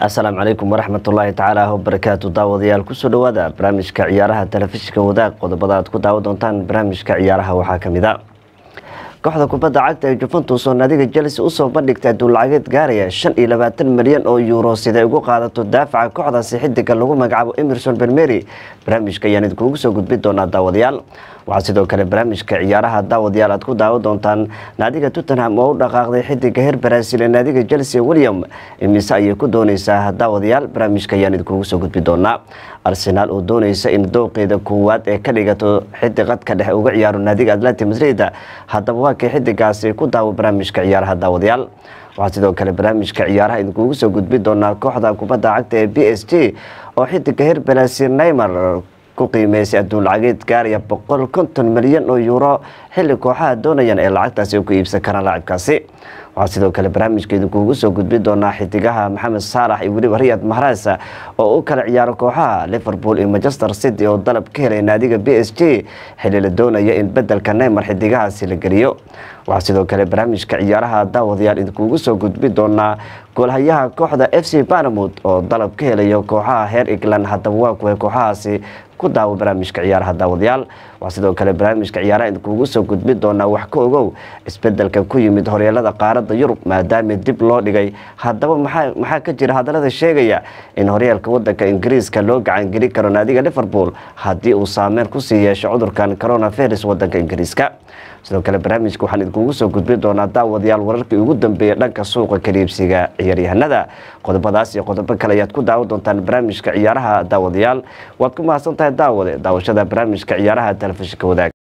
asalaamu calaykum waraxmatullaahi tacaala wabarakaatu daawadayaal kusoo dhawaada barnaamijka ciyaaraha telefishinka wadaag qodobada aad ku daawan doontaan barnaamijka ciyaaraha waxaa kamid a kooxda kubadda cagta ee juventus oo naadiga chelsea usoo bandhigtay duulacageed gaaraya shan iyo labaatan milyan oo yuuro siday ugu qaadato daafaca kooxdaasi xidiga lagu magacaabo emerson bermeri barnaamijka ayaan idinkuugu soo gudbin doonaa daawadayaal waxaa sidoo kale barnaamijka ciyaaraha daawadayaal aad ku daawan doontaan naadiga tottenham oo u dhaqaaqday xidiga heer baraasiil ee naadiga chelsea william imise ayay ku dooneysaa daawadayaal barnaamijka ayaan idinkuugu soo gudbin doonaa arsenaal oo dooneysa in dooqeeda koowaad ee ka dhigato xidig qadka dhexe uga ciyaaro naadiga atlanti madrid haddaba waa kay xidigaasi ku daawo barnaamijka ciyaaraha daawadayaal waxaa sidoo kale barnaamijka ciyaaraha idinkuugu soo gudbin doonaa kooxda kubadda cagta ee b s g oo xidiga heer baraasiil neymar ku qiimeysay adduun lacageed gaaraya boqol konton milyan oo yuuro xilli kooxaha doonayaan ee lacagtaasi ku iibsan karaan laacibkaasi waxaa sidoo kale barnaamijka idinkuugu soo gudbin doonaa xidigaha maxamed saalax iyo weliba riyad mahraas oo u kala ciyaaro kooxaha liverpool iyo manchester city oo dalab ka helay naadiga b s g xilli la doonaya in bedelka neymar xidigahaasi la geliyo waxaa sidoo kale barnaamijka ciyaaraha daawadayaal idinkuugu soo gudbin doonaa goolhayaha kooxda f c banamud oo dalab ka helayo kooxaha heer england haddaba waa kuwa kooxahaasi ku daawo barnaamijka ciyaaraha daawadayaal waxaa sidoo kale barnaamijka ciyaaraha idinkuugu soo gudbin doonaa wax ka ogow isbedelka ku yimid horyeelada qaaradda yurub maadaama dib loo dhigay haddaba maxaa ka jira hadalada sheegaya in horyeelka wadanka ingiriiska loo gacangeli karo naadiga liverpool haddii uu saameyn kusii yeesho cudurkan coronavirus wadanka ingiriiska sidoo kale barnaamijka waxaan idinkuugu soo gudbin doonaa daawadayaal wararkii ugu dambeeyay dhanka suuqa kaliibsiga ciyaaryahanada qodobadaas iyo qodobo kale ayaad ku daawan doontaan barnaamijka ciyaaraha daawadayaal waad ku mahadsan tahay daawade daawashada barnaamijka ciyaaraha telefishinka wadaag